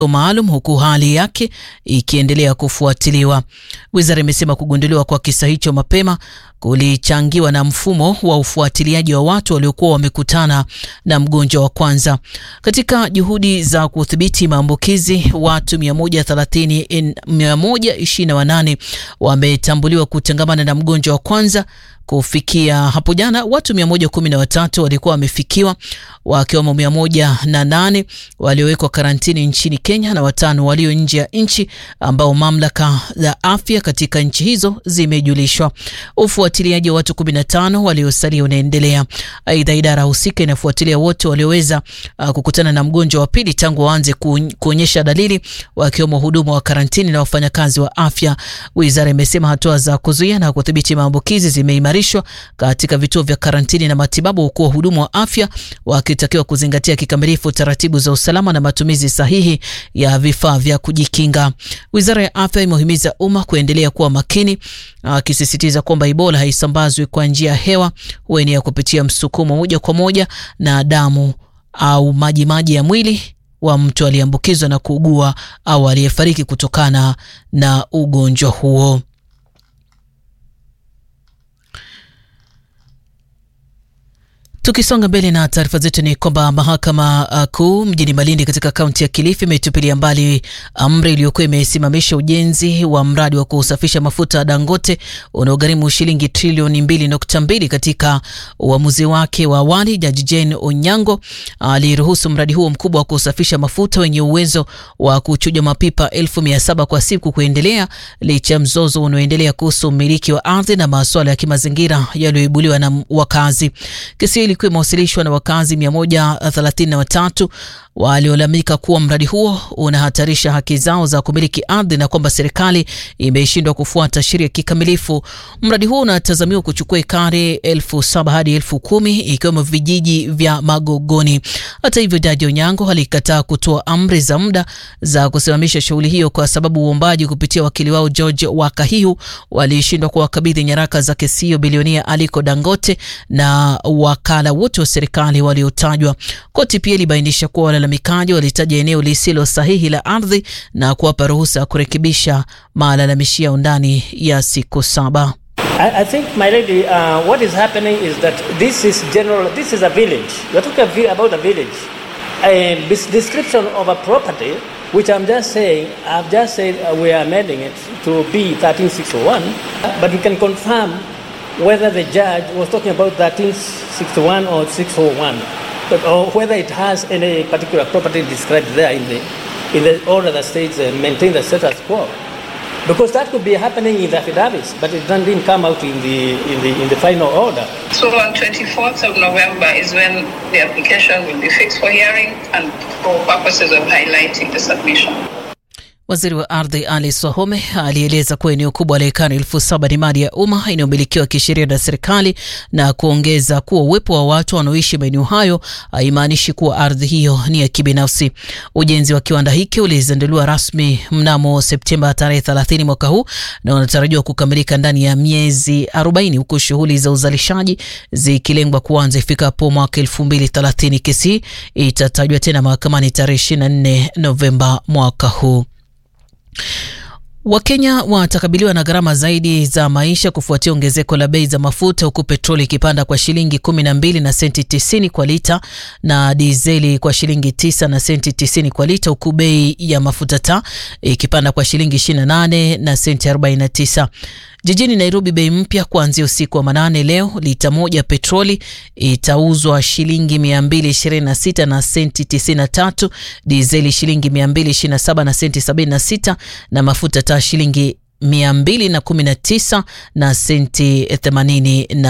maalum huku hali yake ikiendelea kufuatiliwa. Wizara imesema kugunduliwa kwa kisa hicho mapema kulichangiwa na mfumo wa ufuatiliaji wa watu waliokuwa wamekutana na mgonjwa wa kwanza. Katika juhudi za kudhibiti maambukizi, watu 130 128 wametambuliwa kutangamana na mgonjwa wa kwanza. Kufikia hapo jana watu 113 walikuwa wamefikiwa wakiwemo 108 waliowekwa karantini nchini Kenya na watano walio nje ya nchi ambao mamlaka za afya katika nchi hizo zimejulishwa. Ufuatiliaji wa watu 15 waliosalia unaendelea. Aidha, idara husika inafuatilia wote walioweza uh, kukutana na mgonjwa wa pili tangu waanze kuonyesha dalili, wakiwemo huduma wa karantini na wafanyakazi wa afya. Wizara imesema hatua za kuzuia na kudhibiti maambukizi zimeimarishwa katika vituo vya karantini na matibabu, huku wahudumu wa afya wakitakiwa kuzingatia kikamilifu taratibu za usalama na matumizi sahihi ya vifaa vya kujikinga. Wizara ya afya imehimiza umma kuendelea kuwa makini, akisisitiza kwamba Ebola haisambazwi kwa njia ya hewa, huenea kupitia msukumo moja kwa moja na damu au majimaji ya mwili wa mtu aliyeambukizwa na kuugua au aliyefariki kutokana na ugonjwa huo. Tukisonga mbele na taarifa zetu ni kwamba mahakama kuu mjini Malindi katika kaunti ya Kilifi imetupilia mbali amri iliyokuwa imesimamisha ujenzi wa mradi wa kusafisha mafuta ya Dangote unaogharimu shilingi trilioni mbili nukta mbili. Katika uamuzi wake wa awali, Jaji Jane Onyango aliruhusu mradi huo mkubwa wa kusafisha mafuta wenye uwezo wa kuchuja mapipa elfu mia saba kwa siku kuendelea licha ya mzozo unaoendelea kuhusu umiliki wa ardhi na masuala ya kimazingira yaliyoibuliwa na wakazi. Kesi ilikuwa imewasilishwa na wakazi 133 waliolalamika kuwa mradi huo unahatarisha haki zao za kumiliki ardhi na kwamba serikali imeshindwa kufuata sheria kikamilifu. Mradi huo unatazamiwa kuchukua ekari elfu saba hadi elfu kumi ikiwemo vijiji vya Magogoni. Hata hivyo, Jaji Onyango alikataa kutoa amri za muda za kusimamisha shughuli hiyo kwa sababu uombaji kupitia wakili wao George Wakahiu walishindwa kuwakabidhi nyaraka za kesi hiyo bilionia Aliko Dangote na wakala wote wa serikali waliotajwa. Koti pia ilibainisha kuwa walalamikaji walitaja eneo lisilo sahihi la ardhi na kuwapa ruhusa ya kurekebisha malalamishi yao ndani ya siku saba. I, I think my lady, uh, what is happening is that this is general, this is a village. You're talking about a village. A description of a property, which I'm just saying, I've just said uh, we are amending it to be 13601, but we can confirm whether the judge was talking about 1361 or 601, but, or whether it has any particular property described there in the, in the order that states uh, maintain the status quo. Because that could be happening in the affidavits, but it didn't come out in the, in the, in the final order. So on 24th of November is when the application will be fixed for hearing and for purposes of highlighting the submission. Waziri wa ardhi Ali Swahome alieleza kuwa eneo kubwa la ekari elfu saba ni mali ya umma inayomilikiwa kisheria na serikali na kuongeza kuwa uwepo wa watu wanaoishi maeneo hayo haimaanishi kuwa ardhi hiyo ni ya kibinafsi. Ujenzi wa kiwanda hiki ulizinduliwa rasmi mnamo Septemba tarehe 30 mwaka huu na unatarajiwa kukamilika ndani ya miezi 40 huku shughuli za uzalishaji zikilengwa kuanza ifikapo mwaka 2030. Kesi itatajwa tena mahakamani tarehe 24 Novemba mwaka huu. Wakenya watakabiliwa na gharama zaidi za maisha kufuatia ongezeko la bei za mafuta huku petroli ikipanda kwa shilingi 12 na senti 90 kwa lita na dizeli kwa shilingi 9 na senti 90 kwa lita huku bei ya mafuta taa ikipanda kwa shilingi 28 na senti 49. Jijini Nairobi, bei mpya kuanzia usiku wa manane leo, lita moja petroli itauzwa shilingi 226 na senti 93, dizeli shilingi 227 na senti 76 na mafuta taa shilingi 219 na senti 80.